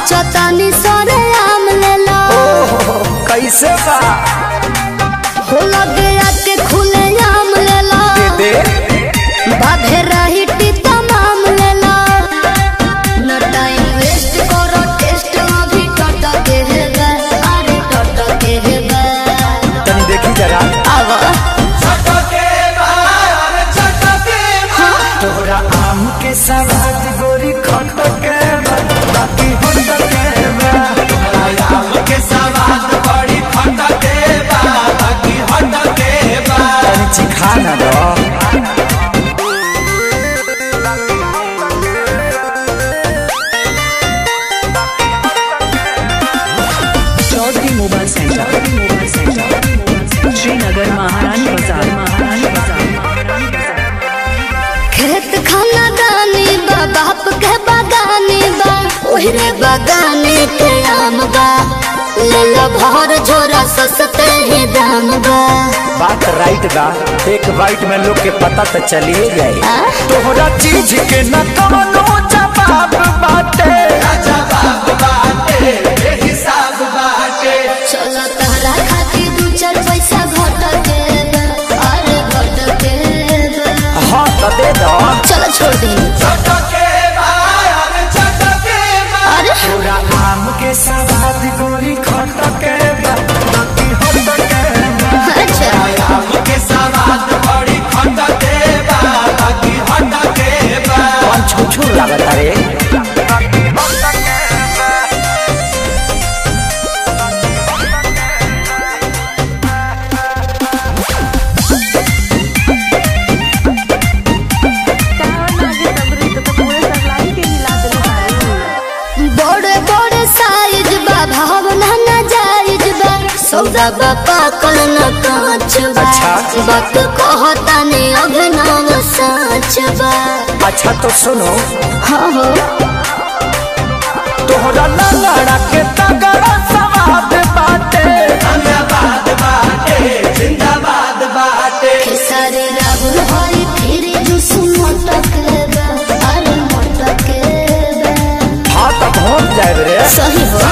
नाचो तानी सरे आम लेला ओहो कैसे बा हो लगे आके खुले आम लेला दे दे बाधे रही टीता माम लेला न टाइम वेस्ट करो टेस्ट अभी टट के है बे अरे टट के है बे तनी देखी जरा आवा तोहरा आम के सवाद गोरी खट के बा, बाकी होट के बा। तनी चिखा ना दो Chaudhary mobile centre mobile centre Srinagar Maharani Bazar महारानी बाजार खेत खाना दानी बा बाप के बागानी बा ओहरे बागाने के आम बा ले लो भर झोरा सस्ते ही दाम बा बात राइट बा एक बाइट में लोग के पता तो चलिए जाए आ? तोहरा चीज के न कवनो जवाब बाटे चलो तहरा खातिर दू चार पैसा घट के बा, अरे घट के बा। हाँ तो दे दो चलो छोड़ दी अरे तोरा आम के सवाद गोरी खट के बा, बाकी होट के बा। अच्छा कौन छुछू लागत रे बड़े बड़े साइज बा भावना न जायज बा सौदा बा पाकल न कांच बा अच्छा। बात कहता ने अभिनव सच बा अच्छा तो सुनो हाँ हो तोहरा लड़ा के तगड़ा सवाद बाटे खेसारी राहुल हरी फिर जुस मोटक बा अरे मोटक बा हाँ तो पहुँच जाए रे सही हो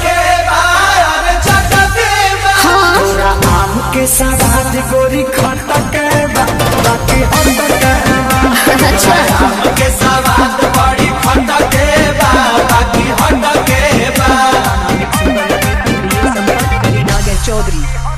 हाँ तोरा आम के सवाद गोरी खट के बा, बाकी होट के बा। अच्छा चौधरी